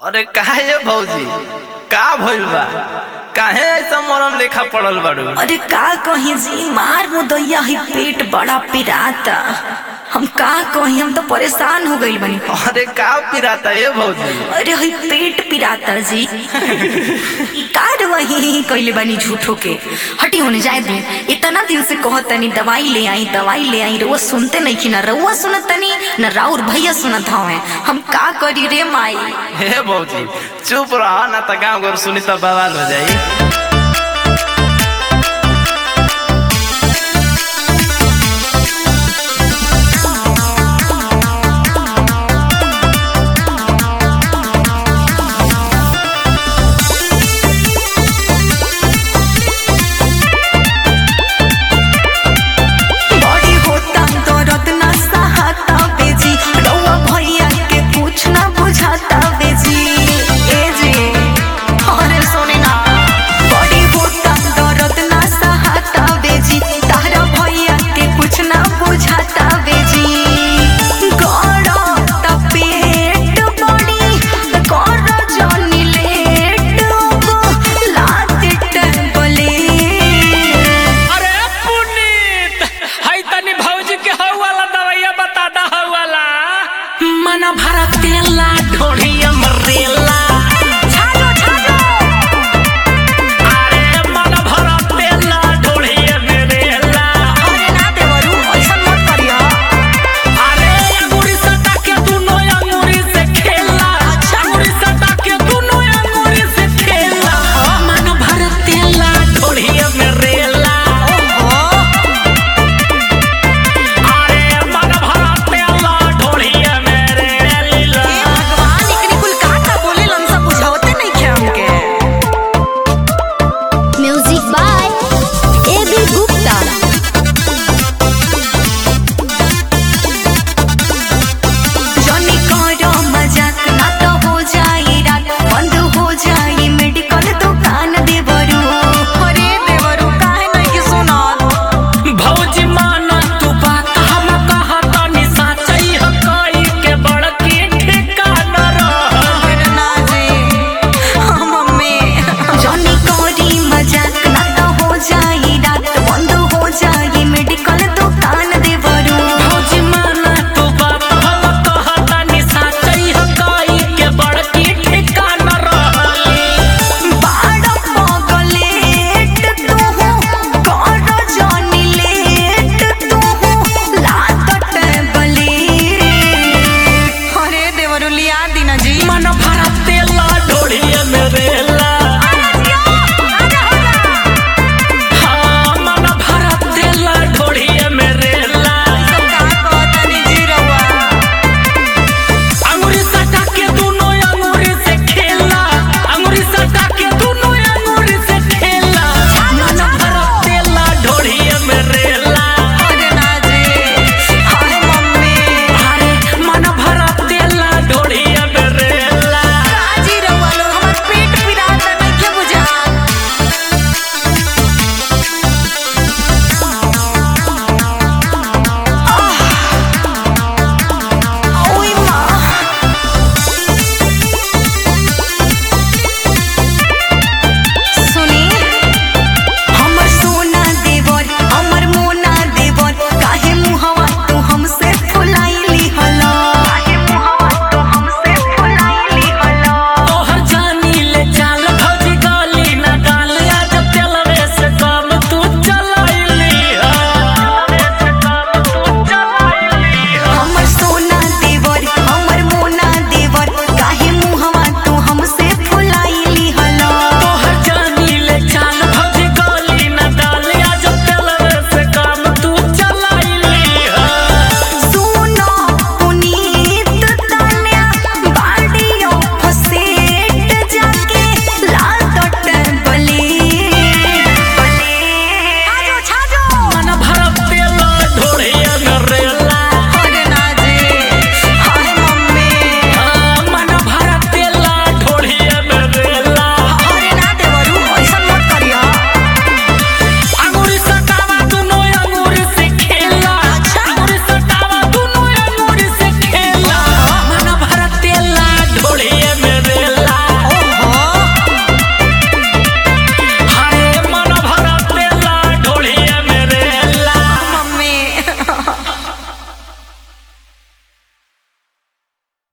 अरे काहे ये भौजी का भइल बा काहे ऐसा मरम लेखा पड़ल बाड़ू अरे का कहीं जी मार मुदैया ही पेट बड़ा पिराता हम का कहीं हम तो परेशान हो गई बनी अरे का पिराता ये भौजी अरे हई पेट पिराता जी कार वही कैले बानी झूठो के हटी होने जाए दे इतना दिन से कहत तनी दवाई ले आई दवाई ले आई रउआ सुनते नहीं कि ना रउआ सुनत तनी न राउर भैया सुनत हवे हम का करी रे माई हे भौजी चुप रह ना त गाँव घर सुनी त बवाल हो जाई